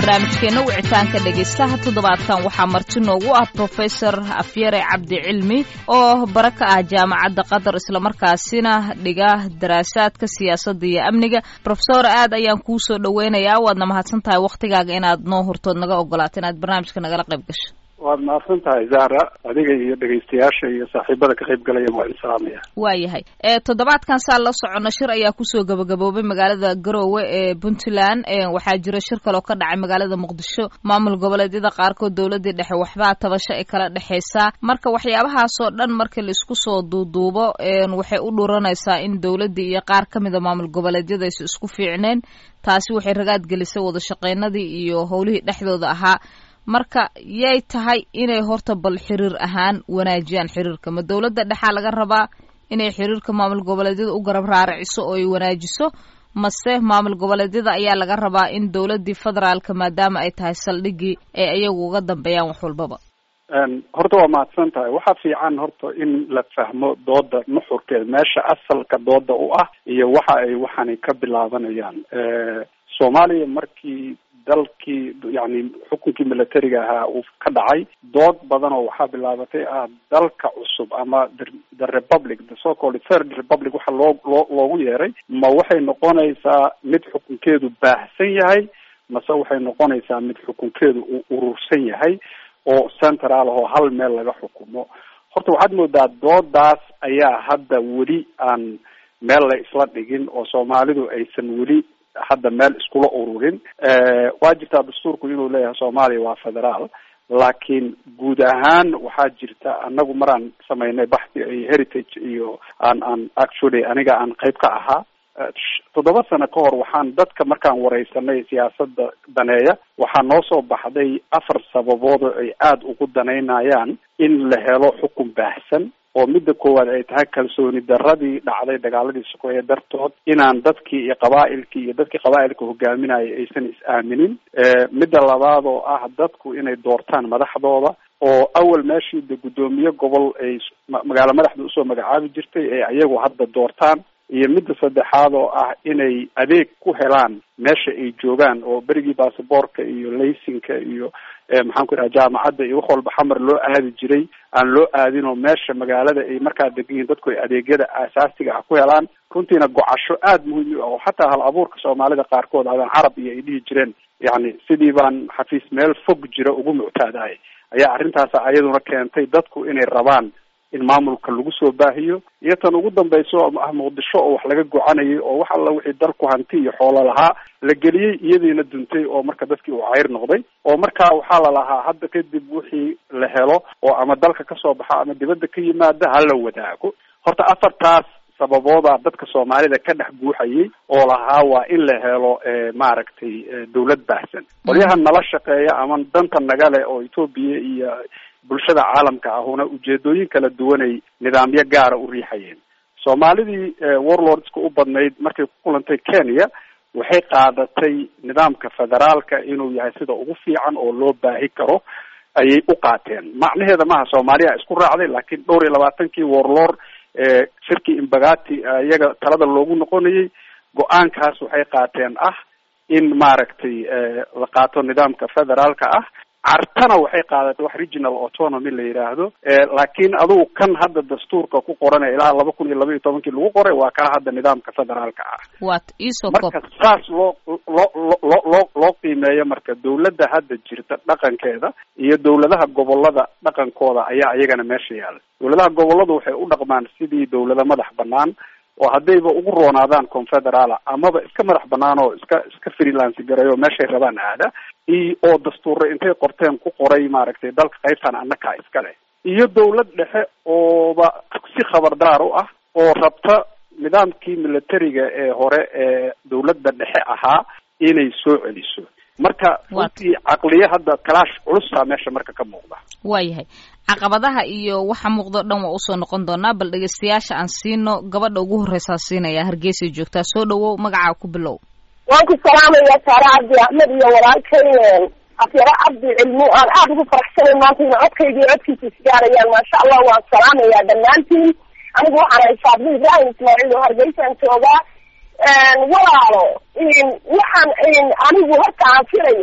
barnaamijkeena wicitaanka dhegaystaha toddobaadkan waxaa marti noogu ah profesor afyare cabdi cilmi oo bara ka ah jaamacadda qatar islamarkaasina dhiga daraasaadka siyaasadda iyo amniga profesor aad ayaan kuu soo dhoweynayaa waadna mahadsan tahay waktigaaga inaad noo hurtood naga ogolaato inaad barnaamijka nagala qayb gasho waad mahadsan tahay zahra adiga iyo dhegaystayaasha iyo saaxiibada ka qayb galaya waa idin salaamaya waayahay toddobaadkan saa la socono shir ayaa kusoo gabagaboobay magaalada garoowe ee puntland waxaa jira shir kaloo ka dhacay magaalada muqdisho maamul goboleedyada qaarkood dowladii dhexe waxbaa tabasho ay kala dhexeysaa marka waxyaabahaasoo dhan markii laisku soo duuduubo waxay u dhuranaysaa in dowladii iyo qaar ka mida maamul goboleedyada aysa isku fiicneen taasi waxay ragaad gelisay wada shaqeynadii iyo howlihii dhexdooda ahaa marka yay tahay inay horta bal xiriir ahaan wanaajiyaan xiriirka ma dowladda dhexaa laga rabaa inay xiriirka maamul goboleedyada u garab raaraciso oo ay wanaajiso mase maamul goboleedyada ayaa laga rabaa in dowladdii federaalka maadaama ay tahay saldhigii ay iyagu uga dambeeyaan wax walbaba horta waa mahadsan tahay waxaa fiican horta in la fahmo dooda nuxurkeeda meesha asalka dooda u ah iyo waxa ay waxaanay ka bilaabanayaan soomaaliya markii dalkii yani xukunkii militariga ahaa uu ka dhacay dood badan oo waxaa bilaabatay ah dalka cusub ama the republic the so called third republic waxa loo loo loogu yeeray ma waxay noqonaysaa mid xukunkeedu baahsan yahay mase waxay noqonaysaa mid xukunkeedu uu urursan yahay oo central oo hal meel laga xukumo horta waxaad moodaa doodaas ayaa hadda weli aan meel la isla dhigin oo soomaalidu aysan weli hadda meel iskula ururin waa jirtaa dastuurku inuu leeyahay soomaaliya waa federaal laakiin guud ahaan waxaa jirta anagu maraan samaynay baxdi iyo heritage iyo aan aan actually aniga aan qayb ka ahaa toddoba sano ka hor waxaan dadka markaan wareysanay siyaasada daneeya waxaa noo soo baxday afar sababood oo ay aada ugu danaynayaan in la helo xukun baahsan oo midda koowaad ay tahay kalsooni daradii dhacday dagaaladii sokeeye dartood inaan dadkii iyo qabaailkii iyo dadkii qabaailka hogaaminaya aysan is-aaminin midda labaad oo ah dadku inay doortaan madaxdooda oo awal meeshii de guddoomiye gobol ay magaalo madaxda usoo magacaabi jirtay ee ayagu hadda doortaan iyo midda saddexaad oo ah inay adeeg ku helaan meesha ay joogaan oo berigii basaboorka iyo laysinka iyo maxaan ku idhaha jaamacadda iyo wax walba xamar loo aadi jiray aan loo aadin oo meesha magaalada ay markaa degan yihiin dadku ay adeegyada aasaasiga ah ku helaan runtiina gocasho aada muhiim u ah oo xataa hal abuurka soomaalida qaarkood adaan carab iyo ay dhihi jireen yacni sidii baan xafiis meel fog jira ugu muctaadahay ayaa arrintaas ayaduna keentay dadku inay rabaan in maamulka lagu soo baahiyo iyo tan ugu dambayso ah muqdisho oo wax laga gocanayay oo wax alla wixii dalku hanti iyo xoolo lahaa la geliyey iyadiina duntay oo marka dadkii uu cayr noqday oo marka waxaa la lahaa hadda kadib wixii la helo oo ama dalka kasoo baxa ama dibadda ka yimaada hala wadaago horta afartaas sababoodaa dadka soomaalida ka dhex guuxayay oo lahaa waa in la helo maaragtay dawlad baahsan qolyaha nala shaqeeya ama danta nagale oo etoobiya iyo bulshada caalamka ahuna ujeedooyin kala duwanay nidaamyo gaara u riixayeen soomaalidii warlordska u badnayd markay ku kulantay kenya waxay qaadatay nidaamka federaalka inuu yahay sida ugu fiican oo loo baahi karo ayay u qaateen macnaheeda maaha soomaaliya isku raacday laakiin dhowr iyo labaatankii warlord shirkii imbagati iyaga talada loogu noqonayay go-aankaas waxay qaateen ah in maaragtay la qaato nidaamka federaalka ah cartana waxay qaadatay wax regional autonomy la yidhaahdo laakiin adugu kan hadda dastuurka ku qoran ilaa laba kun iyo laba iyo tobankii lagu qoray waa kaa hadda nidaamka federaalka ah wat iso marka saas loo loo loo loo loo qiimeeyo marka dawladda hadda jirta dhaqankeeda iyo dawladaha gobolada dhaqankooda ayaa iyagana meesha yaala dawladaha goboladu waxay u dhaqmaan sidii dawlado madax banaan oo haddayba ugu roonaadaan confederaala amaba iska madax banaan oo iska iska freelance gareeyo meeshay rabaan aada i oo dastuurra intay qorteen ku qoray maaragtay dalka qaybtan annakaa iska leh iyo dawlad dhexe ooba si khabardaar u ah oo rabta nidaamkii militariga ee hore ee dawladda dhexe ahaa inay soo celiso marka runtii caqliye hadda kalaash culusaa meesha marka ka muuqda waayahay caqabadaha iyo waxa muuqdo dhan waa usoo noqon doonaa bal dhegeystayaasha aan siino gabadha ugu horreysaa siinaya hargeysay joogtaa soo dhawow magacaa ku bilow waan ku salaamayaa saare cabdi axmed iyo walaalkay afyaro cabdi cilmo aan aada ugu faraxsanay maanta ina codkayga iyo codkiisa isgaarayaan maasha allah waan salaamayaa dhammaantiin anigu waxaan ahay saabdi ibrahim ismaaciil oo hargeysaan joogaa walaalo waxaan anigu horta aan filaya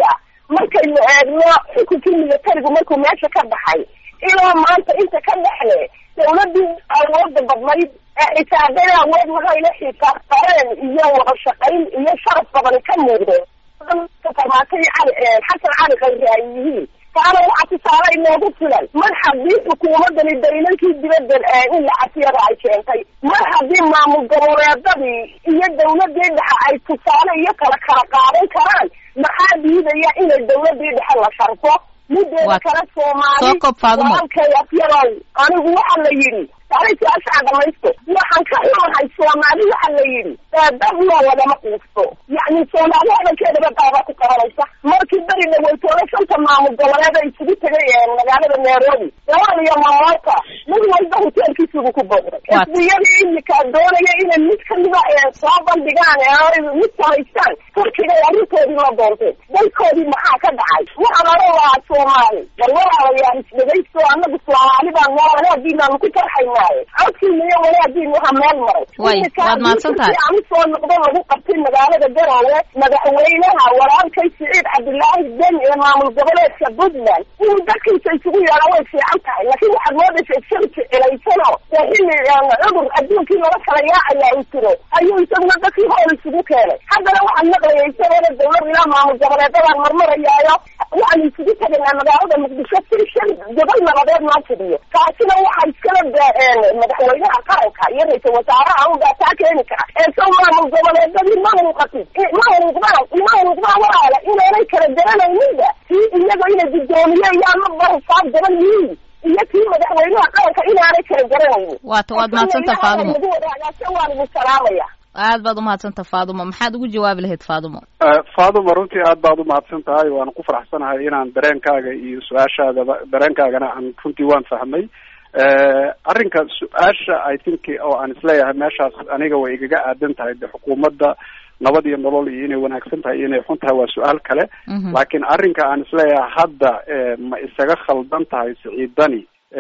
markaynu eegno xukunkii militarigu markuu meesha ka baxay ilaa maanta inta ka dhexle dawladii awooda badnayd ee xisaabada awood lahayna xisaab qareen iyo wada shaqayn iyo sharaf badan ka muuqdo farmaatay cali xasan cali khayri ay yihiin taana waxaa tusaale inoogu filan mar haddii xukuumadani daylankii dibadda in la casiyada ay keentay mar haddii maamul goboleedadii iyo dawladii dhexe ay tusaale iyo kala kala qaadan karaan maxaa diidaya inay dawladii dhexe la sharfo mideeda kale soomaali walaalkay afyarow anigu waxa la yidhi taari su-aashaa dhamaysto waxaan ka xumahay soomaali waxa la yidhi dad loo wadama quusto yacni soomaali hadalkeedaba daaba ku qabanaysa markii beri dhaweytooda shanta maamul goboleed ay isugu tegay magaalada nairobi lawal iyo mamoota mid walba hoteelkiisubu ku booqday xisbiyadii imika doonaya inay mid kamida soo bandhigaan mid samaystaan turkiga arrintoodii la doonteen dalkoodii maxaa ka dhacay waxaan oran lahaa soomaali bal walaalayaal isdhegaysto anagu soomaali baan noo wanaagii baanu ku farxaynaaye codkiina iyo wanaagiin waxa meel maray waad mahadsantahay aan usoo noqdo lagu qabtay magaalada garoowe madaxweynaha walaalkay siciid cabdilaahi den ee maamul goboleedka puntland inuu dadkiisa isugu yeedha way fiican tahay laakiin waxaad moodaysa isari jecelaysano dee xilli cudur adduunkii laga kala yaacayaa uu jiro ayuu isaguna dadkii hool isugu keenay haddana waxaan maqlaya isagoona dawlad ilaa maamul goboleedadaan marmarayaayo waxaanu isugu tegaynaa magaalada muqdisho si shan gobol nabadeed noo fidiyo taasina waxaa iskala madaxweynaha qaranka iyo ra-iisal wasaaraha unbaa taa keeni kara ee sow maamul goboleedadii ma muuqatid ma muuqdaan ma muuqdaan walaala inaanay kala garanayninba kii iyaga inay guddoomiye iyo amaba hisaab gaban yihiin iyo kii madaxweynaha qaranka inaanay kala garanaynin waata waad mahadsanta faadumo lagu wadaagaasho waan idin salaamaya aad baad umahadsanta faadumo maxaad ugu jawaabi lahayd faadumo faadumo runtii aad baad umahadsan tahay waana ku faraxsanahay inaan dareenkaaga iyo su-aashaadaba dareenkaagana aan runtii waan fahmay arrinka su-aasha i think oo aan isleeyahay meeshaas aniga way igaga aadan tahay de xukuumadda nabad iyo nolol iyo inay wanaagsan tahay iyo inay xun tahay waa su-aal kale laakiin arrinka aan isleeyahay hadda ma isaga khaldan tahay siciidani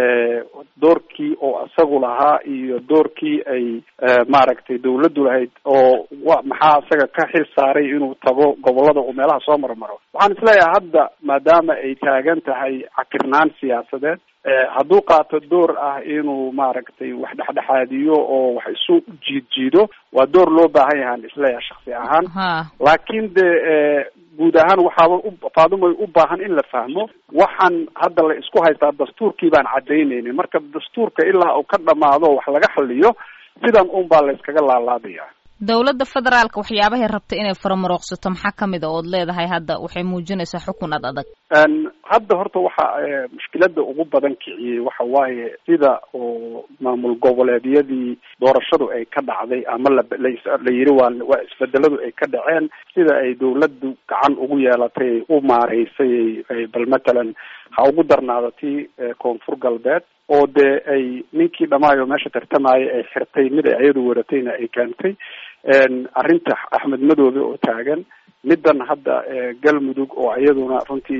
doorkii oo isagu lahaa iyo doorkii ay maaragtay dawladdu lahayd oo wa maxaa isaga ka xil saaray inuu tago gobolada uu meelaha soo marmaro waxaan isleeyahay hadda maadaama ay taagan tahay cakirnaan siyaasadeed hadduu qaato door ah inuu maaragtay wax dhexdhexaadiyo oo wax isu jiid jiido waa door loo baahan yahaan isleeyahay shaksi ahaan laakiin de guud ahaan waxaaba faadumay u baahan in la fahmo waxaan hadda la isku haystaa dastuurkii baan cadaynaynin marka dastuurka ilaa uu ka dhamaado wax laga xaliyo sidan un baa la iskaga laalaabaya dawladda federaalka waxyaabahay rabtay inay faramarooqsato maxaa kamid a ood leedahay hadda waxay muujinaysaa xukun ad adag hadda horta waxa mushkilada ugu badan kiciyey waxa waaye sida oo maamul goboleedyadii doorashadu ay ka dhacday ama la la yiri waa waa isbedeladu ay ka dhaceen sida ay dawladdu gacan ugu yeelatay ay u maareysay bal matalan ha ugu darnaado tii koonfur galbeed oo dee ay ninkii dhamaayo meesha tartamaya ay xirtay mid ay iyadu waratayna ay keentay arrinta axmed madoobe oo taagan middan hadda galmudug oo iyaduna runtii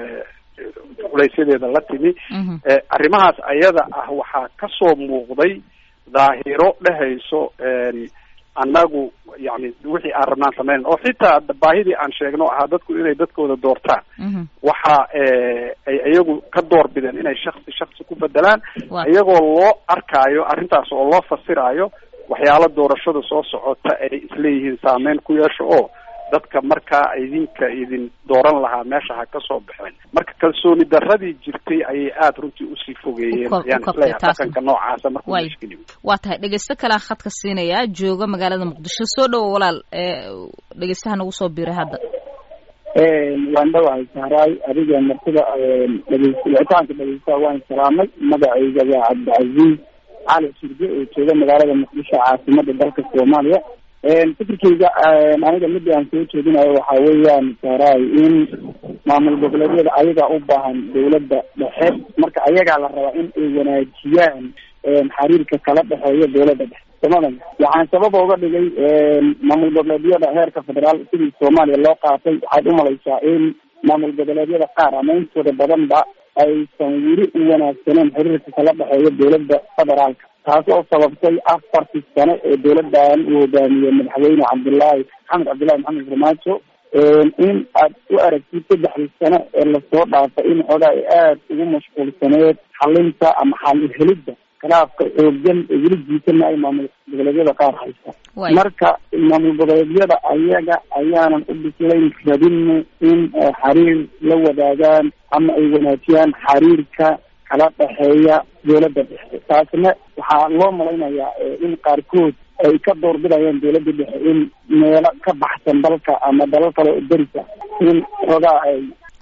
culeysyadeeda la timi arrimahaas ayada ah waxaa kasoo muuqday daahiro dhehayso annagu yani wixii aan rabnaan samayn oo xitaa baahidii aan sheegno ahaa dadku inay dadkooda doortaan waxa ay iyagu ka door bideen inay shaksi shaksi ku bedelaan iyagoo loo arkaayo arrintaas oo loo fasiraayo waxyaalo doorashada soo socota ay isleeyihiin saameyn ku yeesho oo dadka markaa idinka idin dooran lahaa meesha ha ka soo baxeen marka kalsooni daradii jirtay ayay aada runtii usii fogeeyeen ayaan isleeyahay dhaqanka noocaasa markuu mushkili waa tahay dhegeysto kalea khadka siinayaa jooga magaalada muqdisho soo dhowo walaal dhegeystaha nagu soo biiray hadda waan dhawahay sahraay adiga martida dhegeys wicitaanka dhegeystaha waan salaamay magacayga waa cabdicasiis cali shirge oo jooga magaalada muqdisho caasimada dalka soomaaliya fikirkeyga aniga midda aan soo jeedinayo waxa weeyaan sahraay in maamul goboleedyada ayagaa u baahan dawladda dhexe marka ayagaa la rabaa in ay wanaajiyaan xiriirka kala dhexeeya dawladda dhexe somalia waxaan sababa uga dhigay maamul goboleedyada heerka federaal sidii soomaaliya loo qaatay waxaad umalaysaa in maamul goboleedyada qaar ama intooda badanba aysan weli u wanaagsaneen xiriirka kala dhexeeya dawladda federaalka taas oo sababtay afartii sano ee dawladdan uu hogaamiyey madaxweyne cabdullaahi maxamed cabdullahi maxamed farmaajo in aad u aragtid saddexdii sano ee lasoo dhaafay in xogaa ay aada ugu mashquulsaneed xalinta ama xal helidda khilaafka xoogan ee weli jiitana ay maamul goboleedyada qaar haysta marka maamul goboleedyada ayaga ayaanan u bislayn rabin in xiriir la wadaagaan ama ay wanaajiyaan xiriirka kala dhexeeya dowladda dhexe taasna waxaa loo malaynayaa in qaarkood ay ka doorbidayaan dowladda dhexe in meelo ka baxsan dalka ama dalal kale oo derisa in xoogaa ay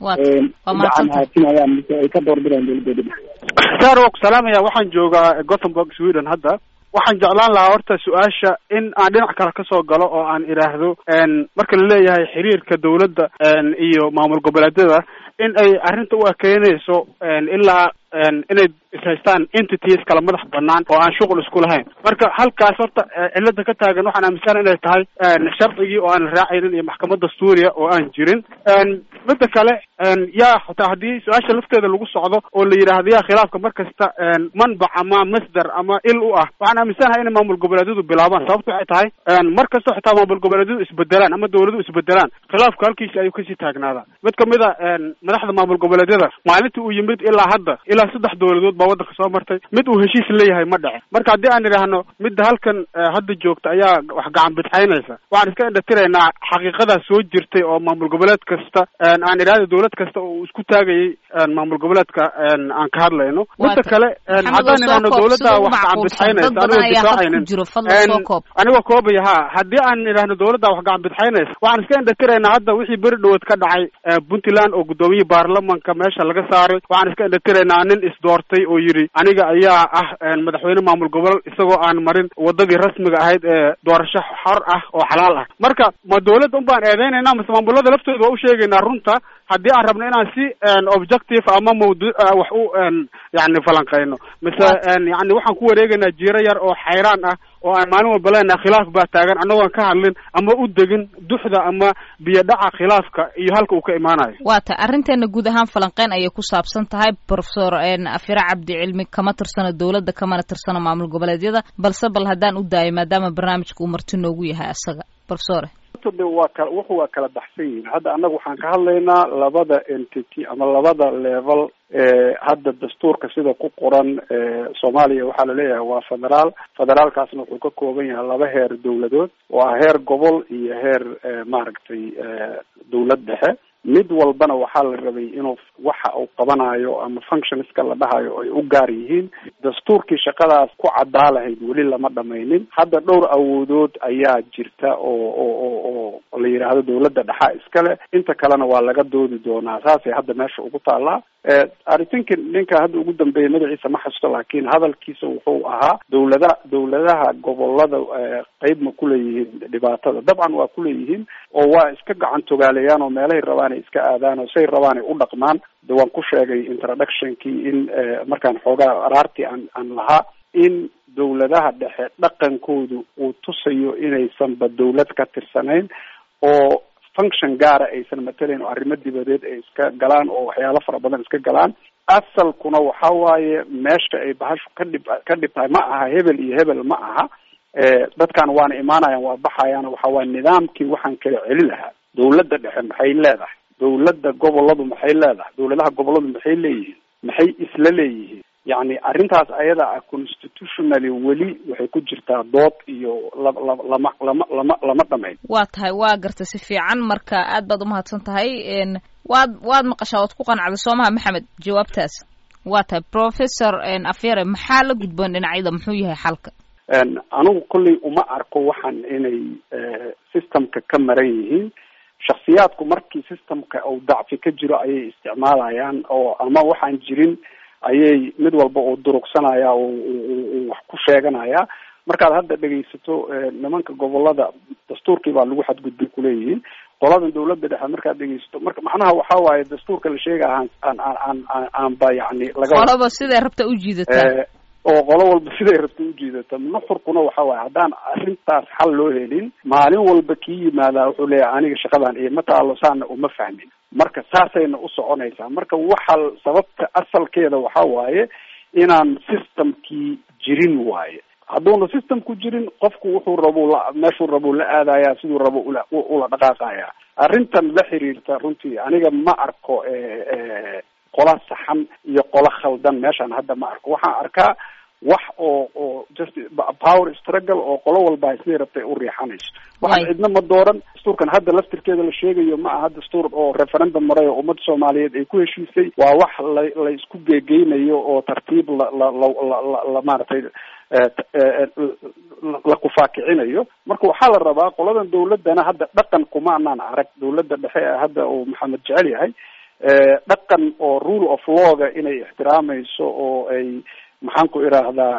gacan haatinayaan mise ay ka doorbidayaan dowladooda dhexe sar waa ku salaamaya waxaan joogaa gothenburg sweden hadda waxaan jeclaan lahaa horta su-aasha in aan dhinac kale kasoo galo oo aan idhaahdo marka la leeyahay xiriirka dowladda iyo maamul goboleedyada in ay arrinta u ekeynayso ilaa inay ishaystaan entities kala madax banaan oo aan shuqul isku lahayn marka halkaas horta cilada ka taagan waxaan aaminsan inay tahay sharcigii oo aan raacaynin iyo maxkamad dastuuriya oo aan jirin midda kale yaa hataa haddii su-aasha lafteeda lagu socdo oo la yidhaahdo yaa khilaafka mar kasta manbac ama masdar ama il u ah waxaan aaminsanahay inay maamul goboleedyadu bilaabaan sababto waxay tahay mar kastoo xitaa maamul goboleedyadu isbedelaan ama dawladu isbedelaan khilaafka halkiisa ayuu kasii taagnaadaa mid kamid a madaxda maamul goboleedyada maalintii uu yimid ilaa hadda ilaa saddex dowladood baa waddanka soo martay mid uu heshiis leeyahay ma dhece marka haddii aan idhaahno midda halkan hadda joogta ayaa wax gacan bidxaynaysa waxaan iska indhatiraynaa xaqiiqadaa soo jirtay oo maamul goboleed kasta aan idhahda dowlad kasta oo isku taagayay maamul goboleedka aan ka hadlayno midda kale haddaan idhahno dowladda wax gacan bidxaynaysa anigoo difaacaynin anigoo koobaya ha haddii aan idhahno dowladda wax gacan bidxaynaysa waxaan iska indhatiraynaa hadda wixii beri dhawood ka dhacay puntland oo gudoomiyihii baarlamanka meesha laga saaray waxaan iska indhatiraynaa nin isdoortay oo yidhi aniga ayaa ah madaxweyne maamul gobol isagoo aan marin wadadii rasmiga ahayd ee doorasho xor ah oo xalaal ah marka ma dowladda un baan eedeynayna mase maamulada laftooda waa u sheegaynaa runta haddii aan rabno inaan si objective ama mawduuc wax u yani falanqeyno mise yani waxaan ku wareegaynaa jiiro yar oo xayraan ah oo aan maalin walba leenahay khilaaf baa taagan annagoon ka hadlin ama u degin duxda ama biyo dhaca khilaafka iyo halka uu ka imaanayo waa ta arrinteena guud ahaan falanqeyn ayay ku saabsan tahay professor afira cabdi cilmi kama tirsano dowladda kamana tirsano maamul goboleedyada balse bal haddaan u daayo maadaama barnaamijka uu marti noogu yahay asaga professore waa kala wuxu waa kala baxsan yihiin hadda annaga waxaan ka hadlaynaa labada entity ama labada level hadda dastuurka sida ku qoran soomaaliya waxaa laleeyahay waa federaal federaalkaasna wuxuu ka kooban yahay laba heer dowladood waa heer gobol iyo heer maaragtay dowlad dhexe mid walbana waxaa la rabay inuu waxa uu qabanayo ama functionska la dhahayo ay u gaar yihiin dastuurkii shaqadaas ku caddaa lahayd weli lama dhamaynin hadda dhowr awoodood ayaa jirta oo oo oo oo la yidhaahdo dowladda dhexa iskale inta kalena waa laga doodi doonaa saasay hadda meesha ugu taallaa i think ninka hadda ugu dambeeyay magaciisa ma xasusto laakiin hadalkiisa wuxuu ahaa dowlada dowladaha gobolada qeyb ma kuleeyihiin dhibaatada dabcan waa kuleeyihiin oo waa iska gacan togaaleeyaan oo meelahay rabaan ay iska aadaan oo say rabaan ay u dhaqmaan de waan ku sheegay introductionkii in markaan xoogaa araartii aan aan lahaa in dowladaha dhexe dhaqankoodu uu tusayo inaysanba dowlad ka tirsanayn oo function gaara aysan matelayn oo arrimo dibadeed ay iska galaan oo waxyaalo fara badan iska galaan asalkuna waxa waaye meesha ay bahashu ka dhib ka dhib tahay ma aha hebel iyo hebel ma aha dadkan waana imaanayaan waa baxayaan waxa waaye nidaamkii waxaan kala celi lahaa dowladda dhexe maxay leedahay dowladda goboladu maxay leedahay dowladaha goboladu maxay leeyihiin maxay isla leeyihiin yacni arrintaas ayada ah constitutionally weli waxay ku jirtaa dood iyo la la lama lama lama lama dhamayn waa tahay waa gartay si fiican marka aad baad umahadsan tahay waad waad maqashaa waad ku qanacday soo maha maxamed jawaabtaas waa tahay professor afyare maxaa la gudboon dhinacyada muxuu yahay xalka anigu kolley uma arko waxaan inay systemka ka maran yihiin shaksiyaadku markii systemka uu dacfi ka jiro ayay isticmaalayaan oo ama waxaan jirin ayay mid walba uu durugsanaya uu wax ku sheeganaya markaad hadda dhegaysato nimanka gobolada dastuurkii baa lagu xadgudbay kuleeyihiin qoladan dawladda dhexe markaad dhegaysato marka macnaha waxa waaye dastuurka la sheega aan aan aan aan aanba yani laga qolaba siday rabta u jiidataa oo qolo walba siday rabta ujiidata nuxurkuna waxa waaye haddaan arrintaas xal loo helin maalin walba kii yimaadaa wuxuu leeyahay aniga shaqadan iyo ma taalo saana uma fahmin marka saasayna u soconaysaa marka waxa sababta asalkeeda waxa waaye inaan systemkii jirin waaye hadduuna systemku jirin qofku wuxuu rabo la meeshuu rabo la aadaya siduu rabo ula ula dhaqaaqaya arrintan la xiriirta runtii aniga ma arko qola saxan iyo qola khaldan meeshaan hadda ma arko waxaan arkaa wax oo oo just power struggle oo qolo walba isday rabtay u riixanayso waxaan cidna ma dooran dastuurkan hadda laftirkeeda la sheegayo ma aha dastuur oo referendum maray oo ummadda soomaaliyeed ay ku heshiisay waa wax la la isku geegeynayo oo tartiib la la la la la maaragtay la kufaakicinayo marka waxaa la rabaa qoladan dawladana hadda dhaqan kuma anaan arag dawladda dhexe ee hadda uu maxamed jecel yahay dhaqan oo rule of lawga inay ixtiraamayso oo ay maxaan ku idhaahdaa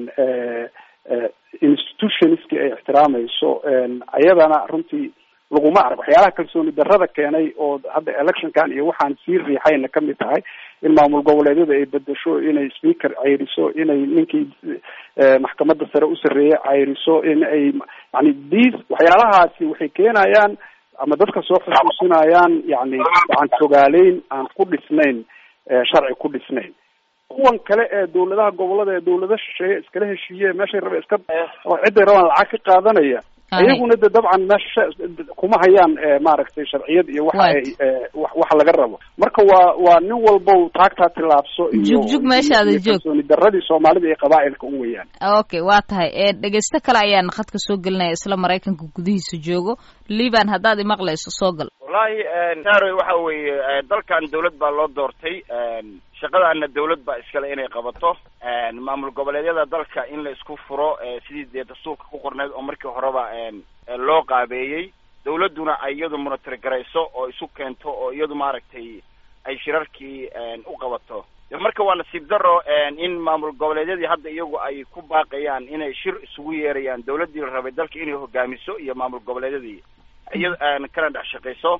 institutionski ay ixtiraamayso ayadana runtii laguma arag waxyaalaha kalsooni darrada keenay oo hadda electionkan iyo waxaan sii riixayna kamid tahay in maamul goboleedyada ay bedesho inay speaker cayriso inay ninkii maxkamadda sare u sarreeyay cayriso in ay yani dis waxyaalahaasi waxay keenayaan ama dadka soo xusuusinayaan yani gacan fogaaleyn aan ku dhisnayn sharci ku dhisnayn kuwan kale ee dawladaha gobolada ee dawlada shisheeye iskala heshiiye meeshay raba iska oo ciday rabaan lacag ka qaadanaya iyaguna de dabcan meesha kuma hayaan maaragtay sharciyad iyo waxa ay waxa laga rabo marka waa waa nin walbow taagtaa tilaabso iyo jugjug meeshaada joog kalsooni daradii soomaalida iyo qabaa'ilka u weyaan okay waa tahay dhegeysto kale ayaan khadka soo gelinaya isla maraykanka gudihiisa joogo liban haddaad imaqlayso soo gal wallahi saroy waxa weeye dalkan dawlad baa loo doortay shaqadaana dawlad baa iskale inay qabato maamul goboleedyada dalka in la isku furo sidii dee dastuurka ku qorneyd oo markii horeba loo qaabeeyey dawladduna ay iyadu monitor garayso oo isu keento oo iyadu maaragtay ay shirarkii u qabato marka waa nasiib daro in maamul goboleedyadii hadda iyagu ay ku baaqayaan inay shir isugu yeerayaan dawladdii la rabay dalka inay hogaamiso iyo maamul goboleedyadii iya kana dhex shaqayso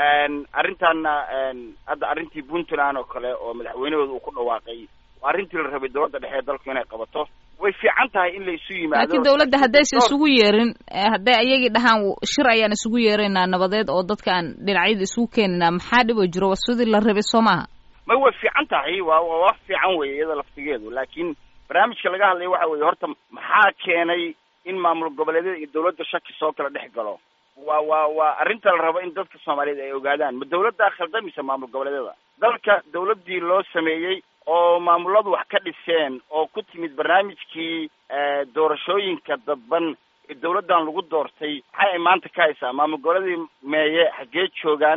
arrintaana hadda arrintii puntland oo kale oo madaxweynahooda uu ku dhawaaqay arrintii la rabay dawladda dhexe ee dalku inay qabato way fiican tahay in la isu yimaado laakiin dawladda haddaysa isugu yeerin hadday ayagii dhahaan shir ayaan isugu yeeraynaa nabadeed oo dadka aan dhinacyada isugu keeninaa maxaa dhib oo jiro waa sidii la rabay soo maaha may way fiican tahay waa waa wax fiican weye iyada laftigeedu laakiin barnaamijka laga hadlaya waxa weeye horta maxaa keenay in maamul goboleedyada iyo dawladda shaki soo kala dhex galo waa waa waa arrinta la rabo in dadka soomaaliyeed ay ogaadaan ma dawladdaa khaldamaysa maamul goboleedyada dalka dawladdii loo sameeyey oo maamuladu wax ka dhiseen oo ku timid barnaamijkii doorashooyinka dadban ee dawladdan lagu doortay maxay ay maanta ka haysaa maamul goboleedii meeye xaggee joogaan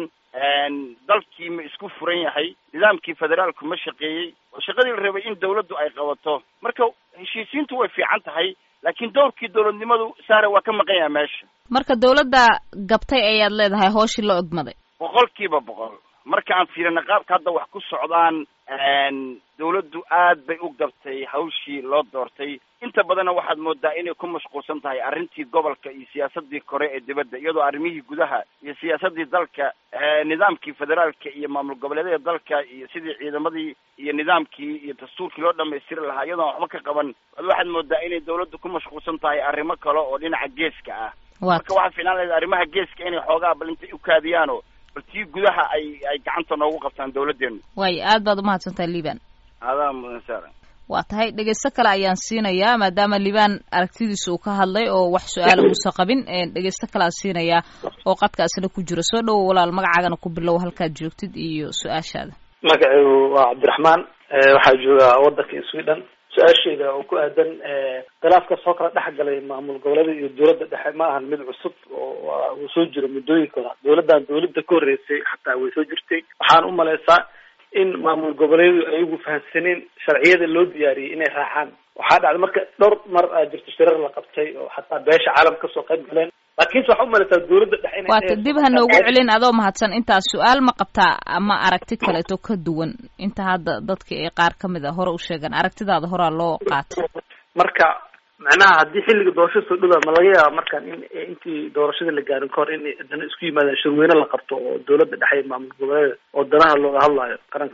dalkii ma isku furan yahay nidaamkii federaalku ma shaqeeyey oo shaqadii la rabay in dawladdu ay qabato marka heshiisiintu way fiican tahay laakiin dowrkii dawladnimadu saare waa ka maqan yaha meesha marka dawladda gabtay ayaad leedahay hooshii la ogmaday boqol kiiba boqol marka aan fiirina qaabka hadda wax ku socdaan dawladdu aad bay u gabtay hawshii loo doortay inta badanna waxaad moodaa inay ku mashquulsan tahay arrintii gobolka iyo siyaasadii kore ee dibadda iyadoo arrimihii gudaha iyo siyaasadii dalka nidaamkii federaalka iyo maamul goboleedyada dalka iyo sidii ciidamadii iyo nidaamkii iyo dastuurkii loo dhamaystiri lahaa iyadoon waxba ka qaban bal waxaad moodaa inay dawladdu ku mashquulsan tahay arrimo kale oo dhinaca geeska ah marka waxaa fiicnaan lahayd arrimaha geeska inay xoogaa bal intay u kaadiyaano bal tii gudaha ay ay gacanta noogu qabtaan dawladdeenu waayo aad baad umahadsantahay liban adaa mudan saara waa tahay dhegeysto kale ayaan siinayaa maadaama liban aragtidiisa uu ka hadlay oo wax su-aala uusa qabin dhegeysto kale aan siinayaa oo qadkaasina ku jira soo dhowo walaal magacaagana ku bilow halkaad joogtid iyo su-aashaada magacaygu waa cabdiraxmaan waxaa joogaa wadanka sweden su-aasheyda oo ku aadan khilaafka soo kala dhex galay maamul goboleeda iyo dawladda dhexe ma ahan mid cusub oo uu soo jiro muddooyinka hora dawladdan dawladda ka horreysay xataa way soo jirtay waxaan u malaysaa in maamul goboleedu ayagu fahamsaneen sharciyada loo diyaariyey inay raacaan waxaa dhacday marka dhowr mar aa jirto shirar la qabtay oo xataa beesha caalam kasoo qayb galeen laakiinse waxaa umalaysaa dawladda dhexe ina waata dib ha noogu celin adoo mahadsan intaas su-aal ma qabtaa ama aragti kaleeto ka duwan inta hadda dadka ee qaar kamid a hore u sheegan aragtidaada horaa loo qaatay marka macnaha haddii xilliga doorashada soo dhowaa ma laga yaaba markaan in intii doorashada la gaarin kahor in dana isku yimaadaan shirweyne la qabto oo dawladda dhexe maamul goboleeda oo danaha looga hadlaayo qaranka soomaaliya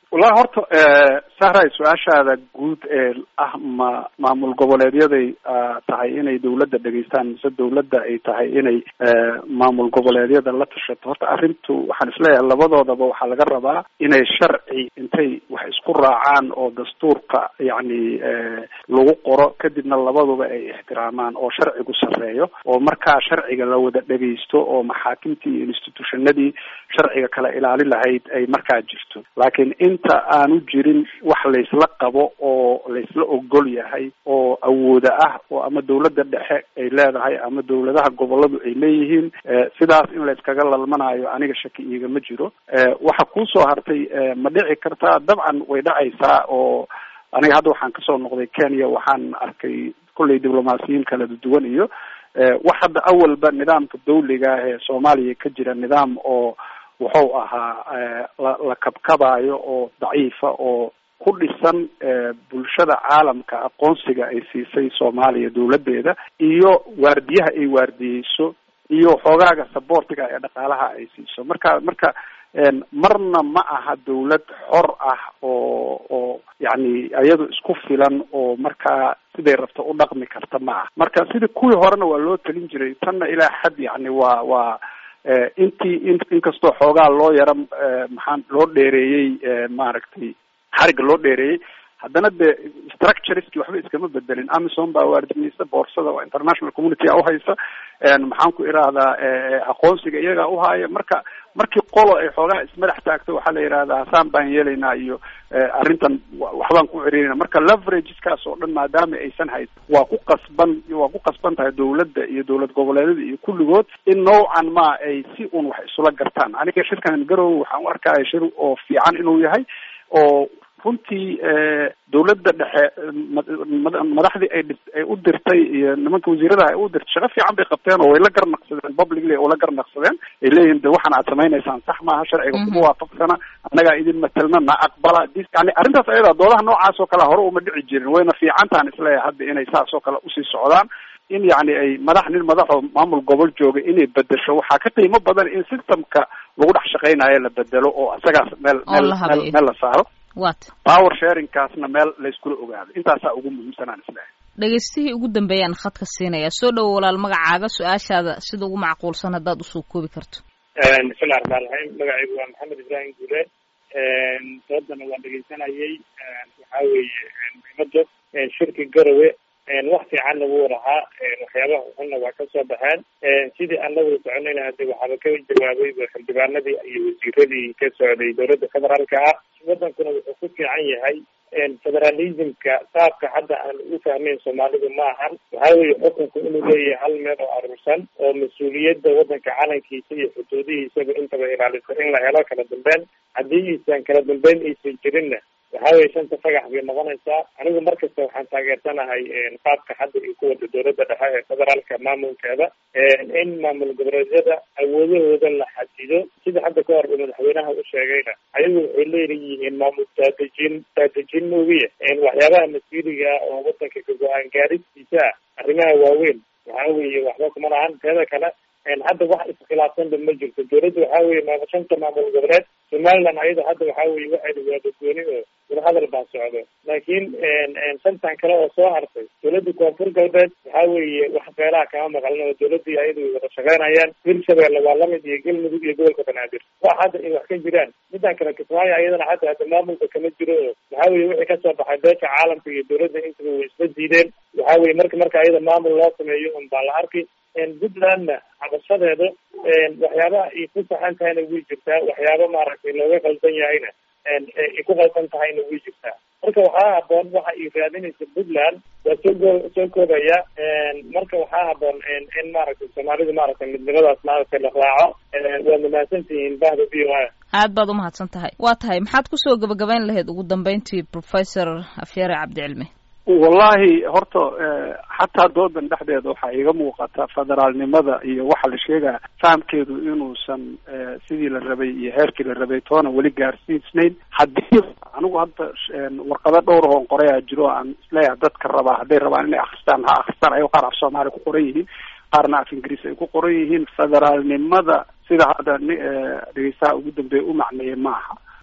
wallahi horta sahray su-aashaada guud ee ah ma maamul goboleedyaday tahay inay dawladda dhegeystaan mise dawladda ay tahay inay maamul goboleedyada la tashato horta arrintu waxaan isleeyahay labadoodaba waxaa laga rabaa inay sharci intay wax isku raacaan oo dastuurka yacni lagu qoro kadibna labaduba ay ixtiraamaan oo sharcigu sarreeyo oo markaa sharciga la wada dhegeysto oo maxaakimtii iyo institutionadii sharciga kala ilaalin lahayd ay markaa jirto laakiin inta aanu jirin wax laysla qabo oo laysla ogol yahay oo awooda ah oo ama dawladda dhexe ay leedahay ama dawladaha goboladu ay leeyihiin sidaas in layskaga lalmanayo aniga shaki iigama jiro waxa kusoo hartay ma dhici kartaa dabcan way dhacaysaa oo aniga hadda waxaan kasoo noqday kenya waxaan arkay kolley diblomaasiyiin kala duwan iyo wax hadda awalba nidaamka dawliga ah ee soomaaliya ka jira nidaam oo wuxuu ahaa la la kabkabayo oo daciifa oo ku dhisan bulshada caalamka aqoonsiga ay siisay soomaaliya dawladdeeda iyo waardiyaha ay waardiyeyso iyo xoogaaga saboortiga ee dhaqaalaha ay siiso marka marka marna ma aha dawlad xor ah oo oo yacni iyadu isku filan oo markaa siday rabto u dhaqmi karta ma ah marka sidii kuwii horena waa loo talin jiray tanna ilaa xad yacni waa waa intii in inkastoo xoogaa loo yaro maxaan loo dheereeyey maaragtay xariga loo dheereeyey haddana de structureski waxba iskama bedelin amison baa waardinaysa boorsada oo international community a uhaysa maxaan ku irahdaa aqoonsiga iyagaa uhaaya marka markii qolo ay xoogaa ismadax taagto waxaa la yidhahdaa hasaan baan yeelaynaa iyo arrintan waxbaan ku cerinayna marka leverageskaas oo dhan maadaama aysan hayd waa ku qasban waa ku qasban tahay dawladda iyo dawlad goboleedyada iyo kulligood in noocan ma ay si un wax isula gartaan aniga shirkan garowe waxaan u arkaya shir oo fiican inuu yahay oo runtii dawladda dhexe madaxdii ay ay u dirtay iyo nimanka wasiiradaha ay u dirtay shaqo fiican bay qabteen oo way la garnaqsadeen publicly oo la garnaqsadeen ay leeyihin de waxaan aad samaynaysaan sax maaha sharciga kuma waafaqsana annagaa idin matelna na aqbala dis yani arrintaas ayada doodaha noocaas oo kale hore uma dhici jirin wayna fiicantahan isleeyahay hadda inay saas oo kale usii socdaan in yani ay madax nin madaxoo maamul gobol jooga inay bedesho waxaa ka qiimo badan in systemka lagu dhex shaqaynayo la bedelo oo isagaas meel meel meel meel la saaro wat power sharingkaasna meel layskula ogaado intaasaa ugu muhiimsanaan islehay dhegeystihii ugu dambeeyaan khadka siinaya soo dhowo walaal magacaaga su-aashaada sida ugu macquulsan haddaad usoo koobi karto bismillahi raxmaan raxiim magacaygu waa maxamed ibraahim guule doodana waan dhegeysanayay waxaa weeye muhiimada shirki garowe wax fiican lagu lahaa waxyaabaha xunna waa kasoo baxeen sidii aan la wada soconayna hade waxaaba ka jawaabay xildhibaanadii iyo wasiiradii ka socday dowladda federaalka ah wadankuna wuxuu ku fiican yahay federalismka qaabka hadda aan u fahmeyn soomaalidu ma ahan waxaa weeye xukunku inuu leeyahay hal meel oo aruursan oo mas-uuliyadda wadanka calankiisa iyo xuduudihiisaba intaba ilaalisa in la helo kala dambeyn haddii iisan kala dambeyn aysan jirinna waxa weye shanta fagax bay noqonaysaa anigu markasta waxaan taageersanahay qaabka hadda iyo kuwada dowladda dhexe ee federaalka maamulkeeda in maamul goboleedyada awoodahooda la xadido sida hadda ka hor madaxweynaha u sheegayna ayagu waxay leeyihiin maamul daadejin daadejin moogiya waxyaabaha masiiriga oo wadanka ka go-aan gaaristiisa ah arrimaha waaweyn waxa weeye waxba kuma lahan teeda kale hadda wax iskhilaafsanba ma jirto dowladda waxa weye maama shanta maamul goboleed somaliland ayada hadda waxa weye waxayna waada gooni oo wadahadal baa socdo laakiin shantan kale oo soo hartay dowladda koonfur galbeed waxa weeye wax beelaha kama maqlin oo dowladii ayadu way wada shaqeynayaan hirshabeelle waa lamid iyo galmudug iyo gobolka banaadir wax hadda ay wax ka jiraan midan kale kismaayo ayadana hadda hadda maamulka kama jiro oo waxa weye wixii kasoo baxay beesha caalamka iyo dowladda intaba way isla diideen waxa weye marka marka ayada maamul loo sameeyo un baa la arki puntlandna cabashadeeda waxyaabaha ay ku saxan tahayna way jirtaa waxyaaba maaragtay looga qaldan yahayna ay ku qaldan tahayna way jirtaa marka waxaa haboon waxa ay raadinaysa puntland waa soo go soo koobaya marka waxaa haboon in maaragtay soomaalidu maaragtay midnimadaas maaragtay la raaco waa mahadsantihiin bahda v o a aad baad umahadsan tahay waa tahay maxaad kusoo gabagabayn lahayd ugu dambeyntii professor afyare cabdicilmi wallahi horta xataa doodan dhexdeeda waxaa iiga muuqata federaalnimada iyo waxa la sheegaya fahamkeedu inuusan sidii la rabay iyo heerkii la rabay toona weli gaarsiisnayn haddii anigu hadda warqado dhowr oon qorayaa jiro aan isleeyahay dadka rabaa hadday rabaan inay akristaan ha akristaan ayago qaar af soomaali ku qoran yihiin qaarna af ingiriis ay ku qoran yihiin federaalnimada sida hadda dhegeystaha ugu dambeeya u macneeyay maaha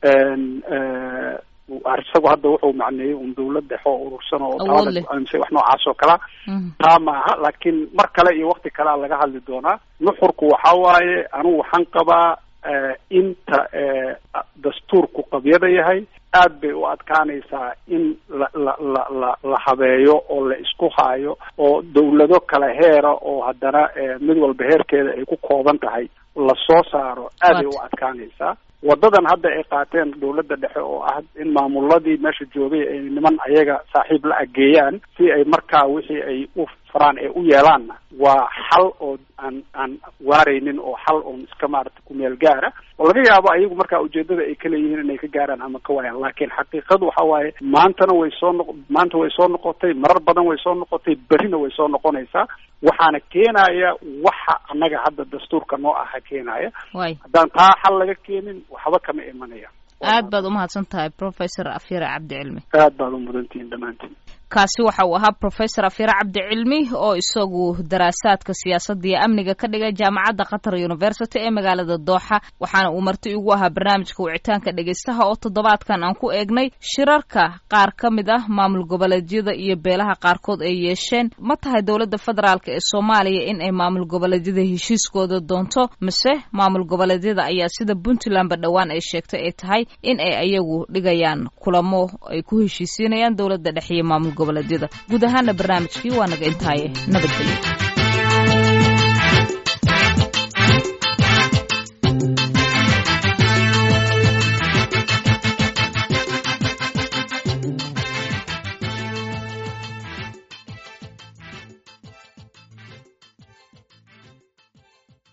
isagu hadda wuxuu macneeyey un dawlad dhexe oo urursan oo Awood leh. talada wax noocaas oo kalea taa maaha laakiin mar kale iyo wakti kalea laga hadli doonaa nuxurku waxa waaye anigu waxaan qabaa eh, inta eh, dastuurku qabyada yahay aad bay u adkaanaysaa in la la la la la habeeyo oo la isku haayo oo dawlado kala heera oo haddana eh, mid walba heerkeeda ay ku kooban tahay la soo saaro aad bay u adkaanaysaa wadadan hadda ay qaateen dawladda dhexe oo ah in maamuladii meesha joogay ay niman ayaga saaxiib la ageeyaan si ay markaa wixii ay u faraan ee u yeelaanna waa xal oo aan aan waaraynin oo xal oon iska maarata kumeel gaara oo laga yaabo ayagu markaa ujeedada ay ka leeyihiin inay ka gaaraan ama ka waayaan laakiin xaqiiqadu waxa waaye maantana way soo noq maanta way soo noqotay marar badan way soo noqotay berrina way soo noqonaysaa waxaana keenaya waxa annaga hadda dastuurka noo aha keenaya waay haddaan taa xal laga keenin waxba kama imanaya aad baad umahadsan tahay professor afyare cabdi cilmi aad baad u mudantihiin dhammaantiin kaasi waxa uu ahaa professor afyare cabdi cilmi oo isagu daraasaadka siyaasadda iyo amniga ka dhigay jaamacadda qatar university ee magaalada dooxa waxaana uu marti ugu ahaa barnaamijka wicitaanka dhegeystaha oo toddobaadkan aan ku eegnay shirarka qaar ka mid ah maamul goboleedyada iyo beelaha qaarkood ay yeesheen ma tahay dowladda federaalk ee soomaaliya in ay maamul goboleedyada heshiiskooda doonto mise maamul goboleedyada ayaa sida puntlandba dhowaan ay sheegtay ay tahay in ay ayagu dhigayaan kulamo ay ku heshiisiinayaan dowladda dhexe iyo maamul goboleedyada guud ahaana barnaamijkii waa naga intaaye nabadgelyo